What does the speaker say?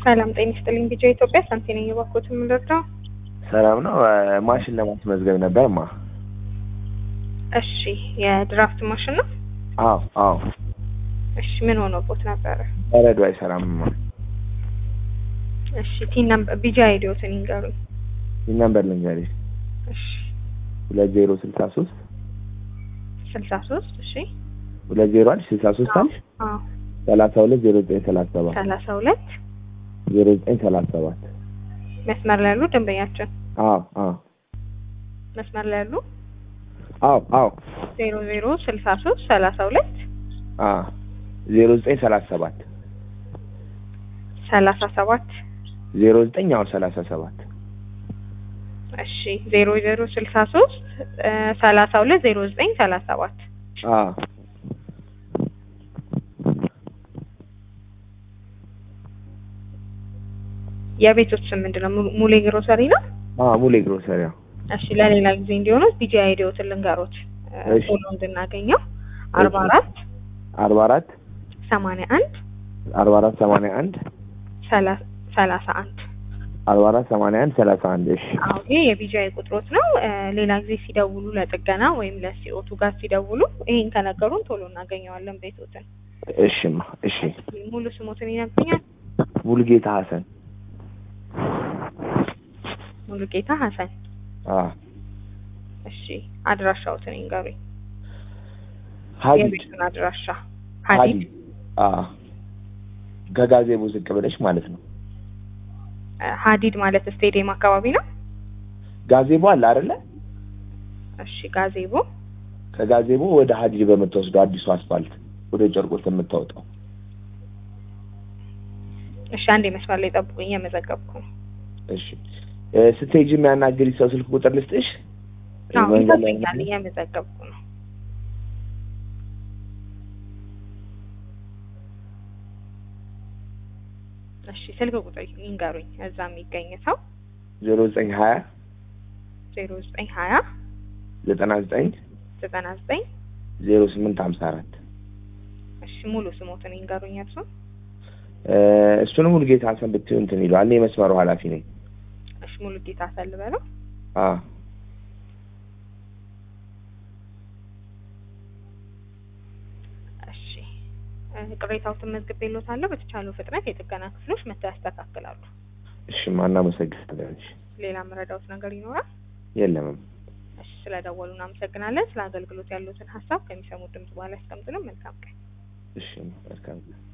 ሰላም ጤና ይስጥልኝ። ቢጃ ኢትዮጵያ ሳንቲ ነኝ። የባኮት የምንረዳው ሰላም ነው። ማሽን ለማስመዝገብ ነበር ማ እሺ፣ የድራፍት ማሽን ነው። አዎ አዎ። እሺ፣ ምን ሆኖቦት ነበረ? በረዶ አይሰራም ማ እሺ፣ ቲን ነምበር ቢጃ አይዲዮትን ይንገሩኝ። ይህ ነምበር ልንገርሽ እሺ፣ ሁለት ዜሮ ስልሳ ሶስት ስልሳ ሶስት እሺ፣ ሁለት ዜሮ አንድ ስልሳ ሶስት አንድ አዎ፣ ሰላሳ ሁለት ዜሮ ዘጠኝ ሰላሳ ሰባት ሰላሳ ሁለት ዜሮ ዘጠኝ ሰላሳ ሰባት መስመር ላይ ያሉ ደንበኛችን አዎ አዎ መስመር ላይ ያሉ አዎ አዎ ዜሮ ዜሮ ስልሳ ሶስት ሰላሳ ሁለት አዎ ዜሮ ዘጠኝ ሰላሳ ሰባት ሰላሳ ሰባት ዜሮ ዘጠኝ አሁን ሰላሳ ሰባት እሺ ዜሮ ዜሮ ስልሳ ሶስት ሰላሳ ሁለት ዜሮ ዘጠኝ ሰላሳ ሰባት አዎ የቤቶች ስም ምንድን ነው? mu- ሙሌ ግሮሰሪ ነው። አዎ ሙሌ ግሮሰሪ አዎ እሺ ለሌላ ጊዜ እንዲሆኑት ቢጂ አይዲዮትን ልንገሮት እ፣ እሺ። ቶሎ እንድናገኘው አርባ አራት አርባ አራት ሰማንያ አንድ አርባ አራት ሰማንያ አንድ ሰላ- ሰላሳ አንድ አርባ አራት ሰማንያ አንድ ሰላሳ አንድ እሺ አዎ ይሄ የቢጂአይ ቁጥሮት ነው። እ፣ ሌላ ጊዜ ሲደውሉ ለጥገና ወይም ለሲኦቱ ጋር ሲደውሉ ይሄን ከነገሩን ቶሎ እናገኘዋለን ቤቶትን። እሺማ እሺ ሙሉ ስሞትን ይነግሩኛል? ሙሉጌታ ሀሰን ሙሉጌታ ሀሰን። አዎ እሺ አድራሻዎትን ይንገሩኝ። ሀዲድ የቤቱን አድራሻ ሀዲድ ሀዲድ አዎ ከጋዜቦ ዝቅ ብለሽ ማለት ነው እ፣ ሀዲድ ማለት ስቴዲየም አካባቢ ነው። ጋዜቦ አለ አይደለ እሺ ጋዜቦ ከጋዜቦ ወደ ሀዲድ በምትወስደው አዲሱ አስፋልት ወደ ጨርቆስ የምታወጣው እሺ አንዴ መስመር ላይ ጠብቁኝ፣ የመዘገብኩ ነው። እሺ እ፣ ስትሄጂ የሚያናግሪ ሰው ስልክ ቁጥር ልስጥሽ አዎ መንገድ ላይ ይጠብኛል፣ እየመዘገብኩ ነው። እሺ ስልክ ቁጥር ይንገሩኝ፣ እዛ የሚገኝ ሰው ዜሮ ዘጠኝ ሀያ ዜሮ ዘጠኝ ሀያ ዘጠና ዘጠኝ ዘጠና ዘጠኝ ዜሮ ስምንት ሀምሳ አራት እሺ ሙሉ ስሞትን ይንገሩኝ እርሱ። እሱንም ሙሉጌታ ሀሰን ብትይው እንትን ይለዋል እኔ የመስመሩ ኃላፊ ነኝ እሺ ሙሉ ጌታ ሰልበለው። አዎ እሺ እ፣ ቅሬታዎትን መዝግቤልዎታለሁ። በተቻለው ፍጥነት የጥገና ክፍሎች መጥተው ያስተካክላሉ። እሺማ እናመሰግናለን እሺ ሌላ መረዳዎት ነገር ይኖራል? የለምም እሺ ስለደወሉ እናመሰግናለን። ስለ አገልግሎት ያሉትን ሀሳብ ከሚሰሙት ድምጽ በኋላ ያስቀምጡልን። መልካም ቀን። እሺ መልካም